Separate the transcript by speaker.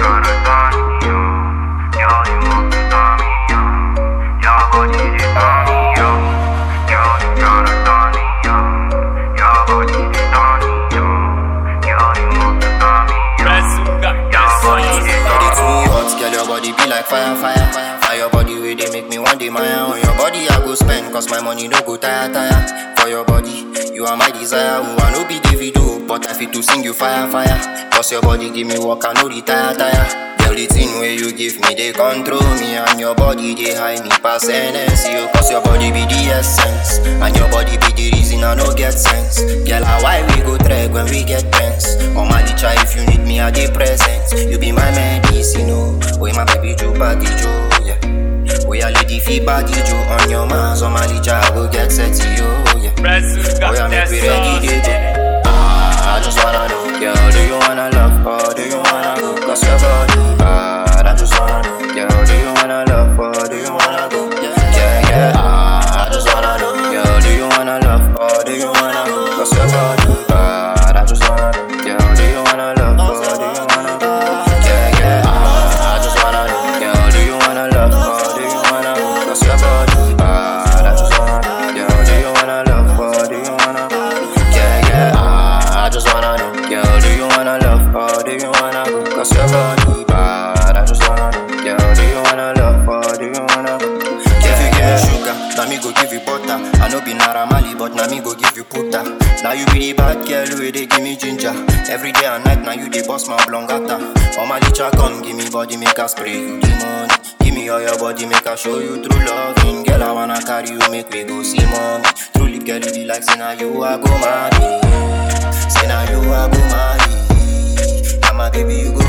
Speaker 1: tryna turn me on. Girl, you want to turn me on. Your body they turn me on. Girl, you tryna turn me on. Your body they turn me on. Girl, you want to turn me on.
Speaker 2: Brazuca,
Speaker 1: Your body they
Speaker 3: Body
Speaker 1: turn
Speaker 3: too hot, girl, your body be like fire, fire, fire. Fire your body where they make me want the Maya on your body. I go spend, cause my money no go tire, tire. For your body, you are my desire. Who I no be Davido, but I fit to sing you fire, fire. Cause your body give me work, I no retire, tire. Girl, the thing where you give me, they control me. And your body, they high me pass NS. You, cause your body be the essence. And your body be the reason I no get sense. Girl, how why we go trek when we get tense? Oh, my licha, if you need me, I dey present. You be my medicine, oh. Oh, my baby, Joe, body, Joe, yeah. Oh, yeah, lady, fee, body, Joe. On your man, so my licha, I go get sexy, oh, yeah.
Speaker 2: Brazuca,
Speaker 3: Oh, yeah, make we
Speaker 2: that's
Speaker 3: ready, they
Speaker 2: all.
Speaker 3: go. Ah, I just wanna know, girl, do you wanna love or do you wanna go? Cause your body bad, I just wanna know, girl, do you wanna love or do you wanna go? Yeah, yeah, ah, I just wanna know, girl, do you wanna love or do you wanna go? Cause your body bad, I just wanna know, girl, do you wanna love or do you wanna go? Yeah, yeah, ah, I just wanna know, girl, do you wanna love or do you wanna go? Cause your body bad, I just wanna know, girl, do you wanna love or do you wanna go? Yeah, yeah, ah, I just wanna know, girl, do you wanna love or do you wanna go? Cause your body bad, I just wanna know, girl, do you wanna love or do you wanna go? If you give me sugar, now me go give you butter. I know be Naramali, but now me go give you puta. Now you be the bad girl where they give me ginger. Every day and night, now you the boss my blongata. Oh my licha, come give me body, make a spray you the money. Give me all your body, make I show you true loving. Girl, I wanna carry you, make we go see mommy. Truly, girl, you be like, say now you I go marry. Say now you I go marry. Now my baby, you go